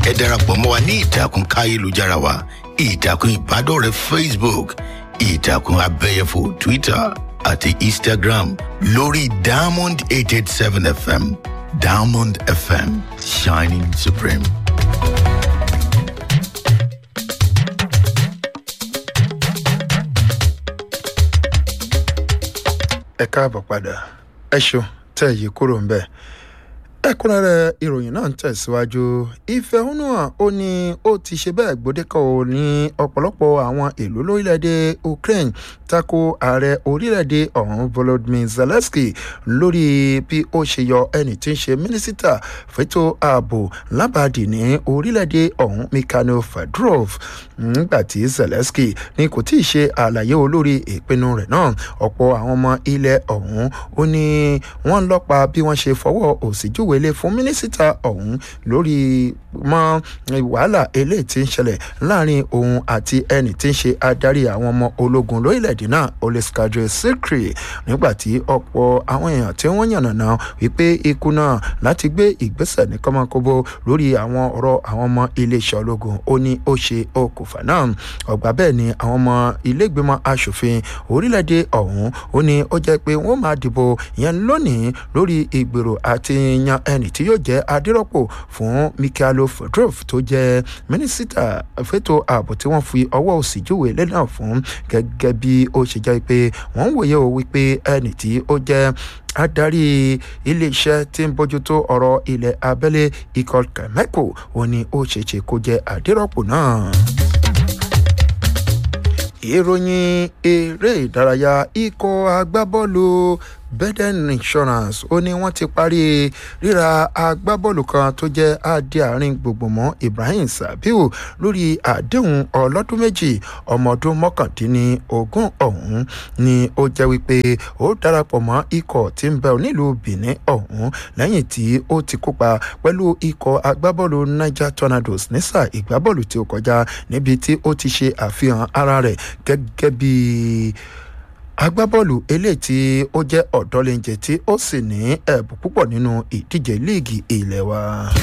ẹ darapọ̀ mọ́ wa ní ìtàkùn káyélujára wa ìtàkùn ìbádọ́rẹ̀ẹ́ facebook ìtàkùn abẹ́yẹfò twitter àti instagram lórí diamond eight eight seven fm diamond fm shining supreme. ẹ káàbọ̀ padà ẹ ṣeun tẹ́ yìí kúrò ń bẹ̀. ẹ̀kúnrẹ́rẹ́ ìròyìn náà ń tẹ̀síwájú ìfẹ̀hónúhàn ó ní ó ti ṣe bẹ́ẹ̀ gbòdekọ̀ ò ní ọ̀pọ̀lọpọ̀ àwọn ìlú lórílẹ̀‐èdè ukraine tako ààrẹ orílẹ̀‐èdè ọ̀hún volodymyr zelensky lórí bí ó ṣe yọ ẹni tí ń ṣe mínísítà fẹ́tò ààbò lábàdì ní orílẹ̀‐èdè ọ̀hún mikhail fedorov nígbà tí zelensky ní kò tí ì ṣe àlàyé olórí ìpinnu rẹ̀ náà ọ̀pọ̀ àwọn ọmọ ilẹ̀ ọ̀hún ó ní wọ́n lọ́pa bí wọ́n ṣe fọwọ́ òsì júwèlé fún mínísítà ọ̀hún lórí mọ́ wàhálà eléyìí tí ń ṣẹlẹ̀ láàrin òun àti ẹni tí ń ṣe adarí àwọn ọmọ ológun lórílẹ̀‐èdè náà oleskajo sikri nígbà tí ọ̀pọ̀ àwọn èèyàn tí wọ́n yànnàná wípé ikú náà láti gbé ìgbésẹ̀ ní kọ́mọkóbó lórí àwọn ọ̀rọ̀ àwọn ọmọ iléeṣẹ́ ológun ó ní ó ṣe okùnfà náà ọ̀gbà bẹ́ẹ̀ ni àwọn ọmọ ilégbèmọ̀ asòfin orílẹ̀‐èdè ọ̀hún ó ní ó jẹ́ pé wọ́n máa dìbò yẹn lónìí lórí ìgbèrò àti yan ẹni tí yóò jẹ́ adírọ́pò fún mikhailo fedorov tó jẹ́ mínísítà fẹ́tò ààbò tí wọ́n fi ọwọ́ òsì júwèé lẹ́nà fún gẹ́gẹ́ bí ó ṣe jẹ́ pé wọ́n ń wòye o wípé ẹni tí ó jẹ́ adarí iléeṣẹ́ tí ń bójútó ọ̀rọ̀ ilẹ̀ abẹ́lé ikọ̀ kẹ̀mẹ́kò òun ni ó ṣeéṣe kó jẹ́ àdírọ́pò náà ìròyìn eré ìdárayá ikọ̀ agbábọ́ọ̀lù beden insurance ó ní wọ́n ti parí ríra agbábọ́ọ̀lù kan tó jẹ́ adé àárín gbogbo mọ́ ibrahim sabiu lórí àdéhùn ọlọ́dún méjì ọmọ ọdún mọ́kàndínlógún ọ̀hún ni ó jẹ́ wípé ó darapọ̀ mọ́ ikọ̀ tí ń bẹ nílùú benin ọ̀hún lẹ́yìn tí ó ti kópa pẹ̀lú ikọ̀ agbábọ́ọ̀lù niger tornadoes nísà ìgbábọ́ọ̀lù tí ó kọjá níbi tí ó ti ṣe àfihàn ara rẹ̀ gẹ́gẹ́ bíi agbábọ́ọ̀lù eléyìí tí ó jẹ́ ọ̀dọ́lẹ́njẹ tí ó sì ní ẹ̀bùn púpọ̀ nínú ìdíje líìgì ilé wa.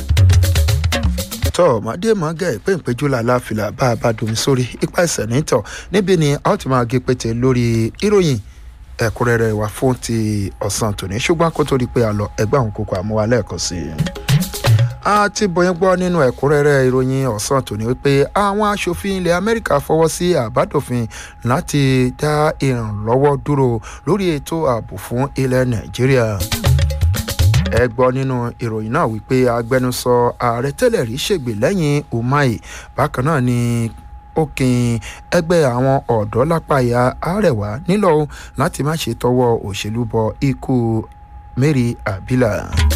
tọ́ màdé mọ́gẹ́ ìpéǹpéjú làlàáfíà bá a bá domi sórí ipa ẹsẹ̀ nítọ̀ níbi ni a ó ti máa gé pété lórí ìròyìn ẹ̀kúnrẹ́rẹ́ wa fún ti ọ̀sán tòní ṣùgbọ́n kó tó di pé a lọ ẹgbẹ́ àwọn kókó àmúwa lẹ́ẹ̀kan sí i a ti bọyán gbọ́ nínú ẹ̀kúnrẹ́rẹ́ ìròyìn ọ̀sán tòní wípé àwọn aṣòfin ilẹ̀ amẹ́ríkà fọwọ́ sí àbádòfin láti dá ìrànlọ́wọ́ dúró lórí ètò ààbò fún ilẹ̀ nàìjíríà ẹ gbọ́ nínú ìròyìn náà wípé agbẹnusọ ààrẹ tẹ́lẹ̀ rí ṣègbè lẹ́yìn umahi bákan náà ni ó kin ẹgbẹ́ àwọn ọ̀dọ́ lápá ìyá àrẹwà nílò láti má ṣe tọwọ́ òṣèlú bọ ikú mary abila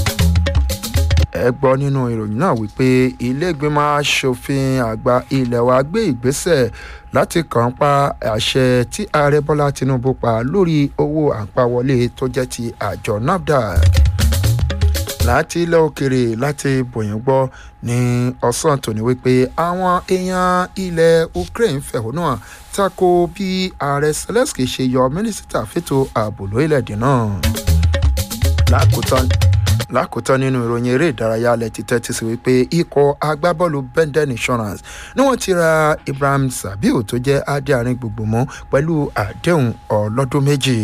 ẹ gbọ́ nínú ìròyìn náà wípé iléègbìmọ̀ asòfin àgbà ilé wa gbé ìgbésẹ̀ láti kàn pa àṣẹ tí ààrẹ bọ́lá tinubu pa lórí owó àpawọlé tó jẹ́ ti àjọ nafdac láti ilẹ̀ òkèrè láti bòyìn gbọ́ ní ọ̀sán tòní wípé àwọn èèyàn ilẹ̀ ukraine fẹ̀hónú hàn tako bí ààrẹ zelensky ṣe yọ mínísítà fètò ààbò lórílẹ̀‐èdè náà lákòótán lákòótán nínú ìròyìn eré ìdárayá alẹ́ ti tẹ́tí sí wípé ikọ̀ agbábọ́ọ̀lù benden insurance ni wọ́n ti ra ibrahim sabiu tó jẹ́ adé àárín gbogbo mọ́ pẹ̀lú àdéhùn ọlọ́dún méjì.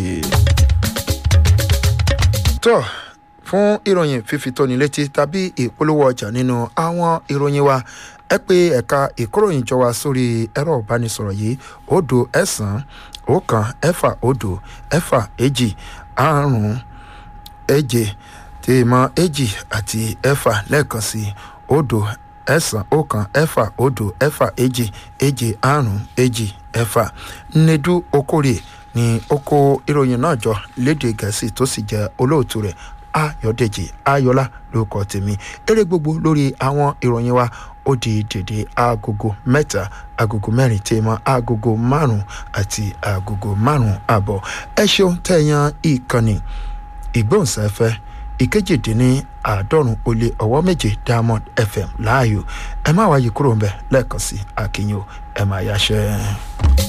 tó fún ìròyìn fífi tóni létí tàbí ìpolówó ọjà nínú àwọn ìròyìn wa ẹ pé ẹ̀ka ìkóròyìn jọ wa sórí ẹ̀rọ ìbánisọ̀rọ̀ yìí òdo ẹ̀sán ọ̀kan ẹ̀fà òdo ẹ̀fà èjì àrùn èje tèèmọ̀ èjì àti ẹ̀fà lẹ́ẹ̀kan sí òdo ẹ̀sán ọ̀kan ẹ̀fà òdo ẹ̀fà èjì èjì àrùn èjì ẹ̀fà nnedu okòrè ni ó kó ìròyìn náà jọ léde gẹ̀ẹ́sì tó sì jẹ́ olóòtú rẹ̀ ayọ̀dèjì ayọ̀lá lórúkọ tèmi eré gbogbo lórí àwọn ìròyìn wa ó di dèdè agogo mẹ́ta agogo mẹ́rin tèèmọ̀ agogo márùn-ún àti agogo márùn-ún àbọ̀ ẹ ṣeun tẹ̀yàn ìkànnì ìgbóhùnsáfẹ́ ìkejìdínní àádọ́rùn ó lé ọwọ́ méje diamond fm láàyò ẹ má wáyé kúrò ń bẹ lẹ́ẹ̀kan sí akínyìn o ẹ má yáṣẹ́.